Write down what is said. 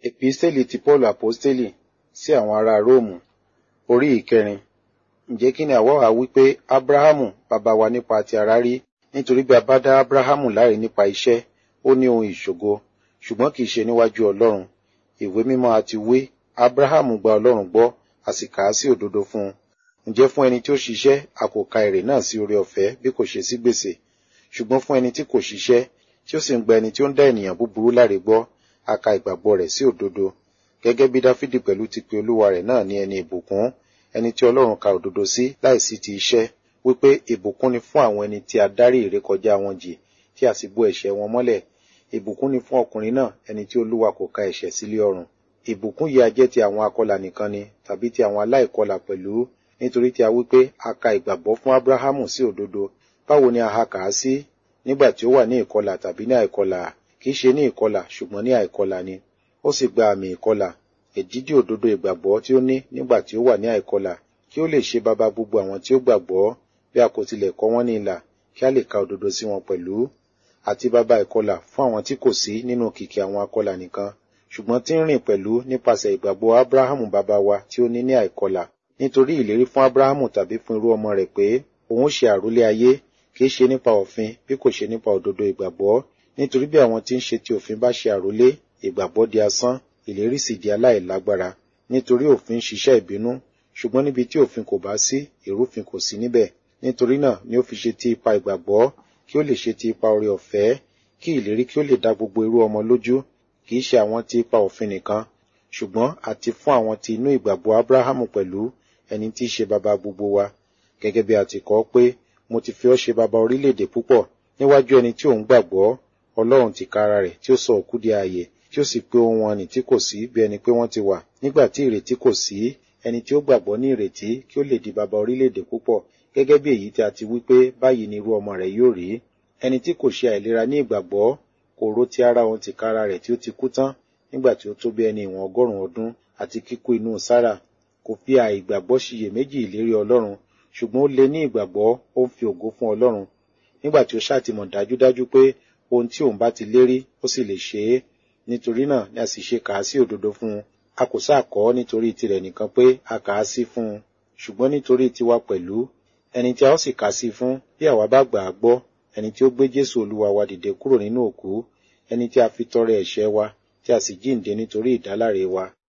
Episteli ti Paulu Aposteli sí àwọn ará Róòmù orí ìkẹrin. Ǹjẹ́ kí ni àwa wá wí pé Ábráhámù bàbá wa nípa ti ara rí? Nítorí bí a bá dá Ábráhámù láre nípa iṣẹ́, ó ní ohun ìṣògo, ṣùgbọ́n kì í ṣe níwájú Ọlọ́run. Ìwé mímọ́ a ti wí, Ábráhámù gba Ọlọ́run gbọ́, a sì kà á sí òdodo fún un. Ǹjẹ́ fún ẹni tí ó ṣiṣẹ́, a kò ka èrè náà sí oore ọ̀fẹ́ bí kò ṣe sí gbèsè. Ṣùgbọ́n fún ẹni tí kò ṣiṣẹ́, tí ó sì ń gba ẹni tí ó ń dá ènìyàn búburú láre gbọ́, a ka ìgbàgbọ́ rẹ̀ sí òdodo. Gẹ́gẹ́ bí Dáfídì pẹ̀lú ti pe olúwa rẹ̀ náà ní ẹni ìbùkún, ẹni tí Ọlọ́run ka òdodo sí láìsí ti iṣẹ́, wípé ìbùkún ni fún àwọn ẹni tí a dárí ìrékọjá wọn jì, tí a sì bò ẹ̀ṣẹ̀ wọn mọ́lẹ̀. Ìbùkún ni fún ọkùnrin náà, ẹni tí olúwa kò ka ẹ̀ṣẹ̀ sí lé ọrùn. Ìbùkún yìí a jẹ́ ti àwọn akọlà nìkan ni, tàbí ti àwọn aláìkọlà pẹ̀lú, nítorí tí a wí pé a ka ìgbàgbọ́ fún Ábráhámù sí òdodo. Báwo ni a ha kà á sí? Nígbà tí ó wà ní ìkọlà tàbí ní àìkọlà, kì í ṣe ní ìkọlà ṣùgbọ́n ní àìkọlà ni. Ó sì gba àmì ìkọlà, èdídì òdodo ìgbàgbọ́ tí ó ní nígbà tí ó wà ní àìkọlà, kí ó lè ṣe baba gbogbo àwọn tí ó gbàgbọ́, bí a kò tilẹ̀ kọ wọ́n ní ilà, kí a lè ka òdodo sí wọn pẹ̀lú. Àti baba ìkọlà fún àwọn tí kò sí nínú kìkì àwọn akọlà nìkan, ṣùgbọ́n tí ń rìn pẹ̀lú nípasẹ̀ ìgbàgbọ́ Ábráhámù baba wa tí ó ní ní àìkọlà. Nítorí ìlérí fún Ábráhámù tàbí fún irú ọmọ rẹ̀ pé òun ó ṣe àrólé ayé, kì í ṣe nípa òfin bí kò ṣe nípa òdodo ìgbàgbọ́. Nítorí bí àwọn tí ń ṣe ti òfin bá ṣe àrólé, ìgbàgbọ́ di asán, ìlérí sì di aláìlágbára. Nítorí òfin ṣiṣẹ́ ìbínú, ṣùgbọ́n níbi tí òfin kò bá sí, ìrúfin kò sí níbẹ̀. Nítorí náà ni ó fi ṣe ti ipa ìgbàgbọ́, kí ó lè ṣe ti ipa oore ọ̀fẹ́, kí ìlérí kí ó lè dá gbogbo irú ọmọ lójú, kì í ṣe àwọn ti ipa òfin nìkan, ṣùgbọ́n àti fún àwọn ti inú ìgbàgbọ́ Ábráhámù pẹ̀lú, ẹni tí í ṣe baba gbogbo wa. Gẹ́gẹ́ bí a ti kọ pé, mo ti fi ọ́ ṣe baba orílẹ̀-èdè púpọ̀, níwájú ẹni tí òun gbàgbọ́, Ọlọ́run tìkára rẹ̀ tí ó sọ òkú di ààyè, tí ó sì pé ohun wọn nì tí kò sí bí ẹni pé wọ́n ti wà. Nígbà tí ìrètí kò sí, ẹni tí ó gbàgbọ́ ní ìrètí kí ó lè di baba orílẹ̀-èdè púpọ̀, gẹ́gẹ́ bí èyí tí a ti wí pé báyìí ni irú ọmọ rẹ̀ yóò rí. Ẹni tí kò ṣe àìlera ní ìgbàgbọ́, kò rò ti ara òun tìkára rẹ̀ tí ó ti kú tán, nígbà tí ó tó bí ẹni ìwọ̀n ọgọ́rùn-ún ọdún àti kíkú inú Sárà. Kò fi àìgbàgbọ́ ṣiyèméjì ìlérí Ọlọ́run, ṣùgbọ́n ó lé ní ìgbàgbọ́, ó ń fi ògo fún Ọlọ́run. Nígbà tí ó ṣàtìmọ̀ dájúdájú pé ohun tí òun bá ti lérí, ó sì lè ṣe é. Nítorí náà ni a sì ṣe kà á sí òdodo fún un. A kò sáà kọ ọ́ nítorí tirẹ̀ nìkan pé a kà á sí fún un, ṣùgbọ́n nítorí tiwa pẹ̀lú. Ẹni tí a ó sì kà sí fún, bí àwa bá gbà á gbọ́, ẹni tí ó gbé Jésù Olúwa wa dìde kúrò nínú òkú, ẹni tí a fi tọrẹ ẹ̀ṣẹ̀ wa, tí a sì jíǹde nítorí ìdáláre wa.